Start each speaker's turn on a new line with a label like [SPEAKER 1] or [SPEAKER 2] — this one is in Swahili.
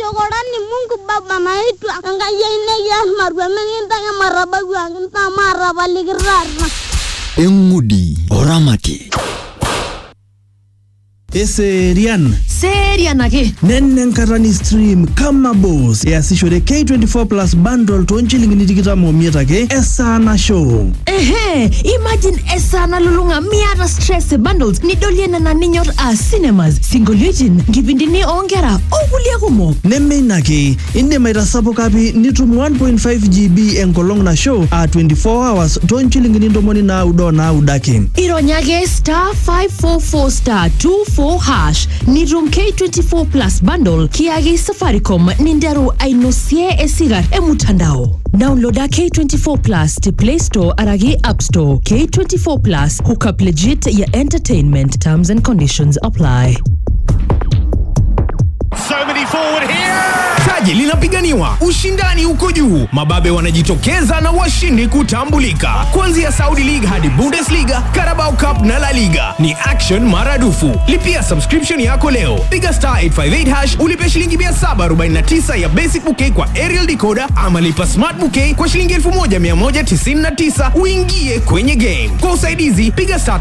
[SPEAKER 1] chokorani Mungu Baba naitwa Enkayiai Marwa mikintaki marabaku akintaa maarapalikitarna.
[SPEAKER 2] eng'udi oramati
[SPEAKER 3] eserian
[SPEAKER 4] Serian ake.
[SPEAKER 3] nenenkatani stream kama bos easishore k24 plus bundle toonchilingini tikitam omiet ake esaa nashow
[SPEAKER 4] Ehe, imagine esaa nalulung'a miata stress bundles nidolie nena ninyor aa cinemas, sinkolioitin, nkipindini oonkera okulie kumok.
[SPEAKER 3] nemeina ake indim aitasapuka pi nitum 1.5 gb enkolong nashow aa 24 hours toonchilingini ntomoni naudo naudo ake
[SPEAKER 4] Ironya ake star 544 star 24 hash nitum K24 plus bundle kiaki Safaricom ninteru ainosie esigar emutandao. Downloada K24 plus te Play Store araki App Store. K24 plus hookup legit ya entertainment. Terms and conditions apply.
[SPEAKER 5] So many forward here.
[SPEAKER 6] taji linapiganiwa ushindani uko juu mababe wanajitokeza na washindi kutambulika kuanzia saudi league hadi bundesliga carabao cup na la liga ni action maradufu lipia subscription yako leo piga star 858 hash ulipe shilingi 749 ya basic bouquet kwa aerial decoder ama lipa smart bouquet kwa shilingi 1199 uingie kwenye game kwa usaidizi piga star